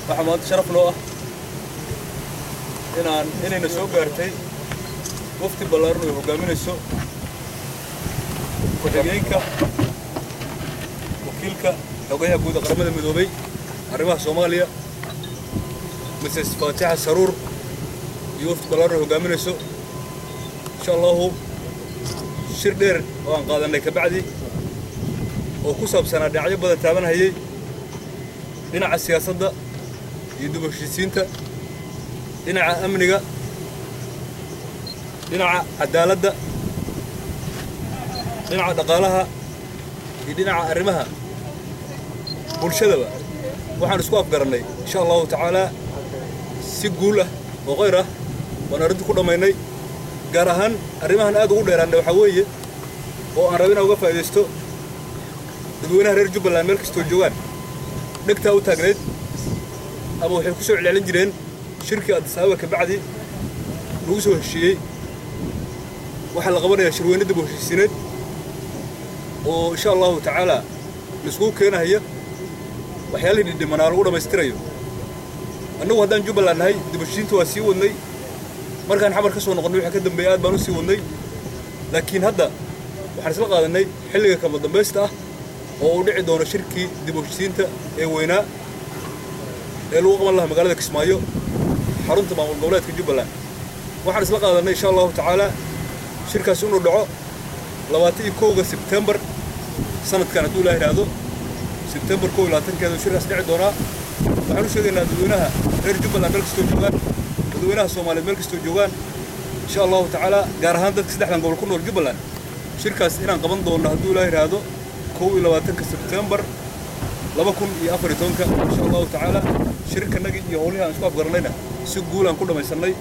waxaa maanta sharaf noo ah inaan inayna soo gaartay wafti ballaaran ay hoggaaminayso ku-xigeenka wakiilka xogayaha guud ee qaramada midoobay arrimaha soomaaliya mrs faatixa saruur iyo wafti ballaaran ay hoggaaminayso insha allahu shir dheer oo aan qaadannay kabacdi oo ku saabsanaa dhinacyo badan taabanhayay dhinaca siyaasadda iyo dib u heshiisiinta dhinaca amniga dhinaca cadaaladda dhinaca dhaqaalaha iyo dhinaca arrimaha bulshadaba waxaan isku afgarannay insha allahu tacaalaa si guul ah oo qayr ah waan arrintii ku dhammaynay gaar ahaan arrimahan aad ugu dheeraannay waxaa weeye oo aan raba inaan uga faa'iidaysto dadweynaha reer jubbaland meel kastoo joogaan dhegtaa u taagnayd ama waxay ku soo celcelin jireen shirkii addisaababa kabacdi lagu soo heshiiyey waxaa la qabanayaa shirweyne dib u heshiisiineed oo insha allahu tacaalaa laiskugu keenahaya waxyaalihii dhidhimanaa lagu dhammaystirayo annagu haddaan jubbaland nahay dib u heshiisiinta waa sii wadnay markaan xamar ka soo noqonnay waxa ka dambeeya aad baan u sii wadnay laakiin hadda waxaan isla qaadannay xilliga kama dambaysta ah oo uu dhici doono shirkii dib u heshiisiinta ee weynaa ee lagu qaban lahaa magaalada kismaayo xarunta maamul goboleedka jubbaland waxaan isla qaadannay insha allahu tacaalaa shirkaasi inuu dhaco labaatan iyo kowga sebtembar sanadkan hadduu ilaa yidhaahdo sebtembar kow iyo labaatankeeda shirkaas dhici doonaa waxaan u sheegaynaa dadweynaha reer jubbaland meel kastoo joogaan dadweynaha soomaaliyeed meel kastoo joogaan insha allahu tacaalaa gaar ahaan dadka saddexdan gobol ku nool jubbaland shirkaas inaan qaban doonno hadduu ilaa yidhaahdo kow iyo labaatanka sebtembar laba kun iyo afar iyo tobanka insha allahu tacaala shirkanagii iyo howlihii aan isku afgarannayna si guul aan ku dhammaysannay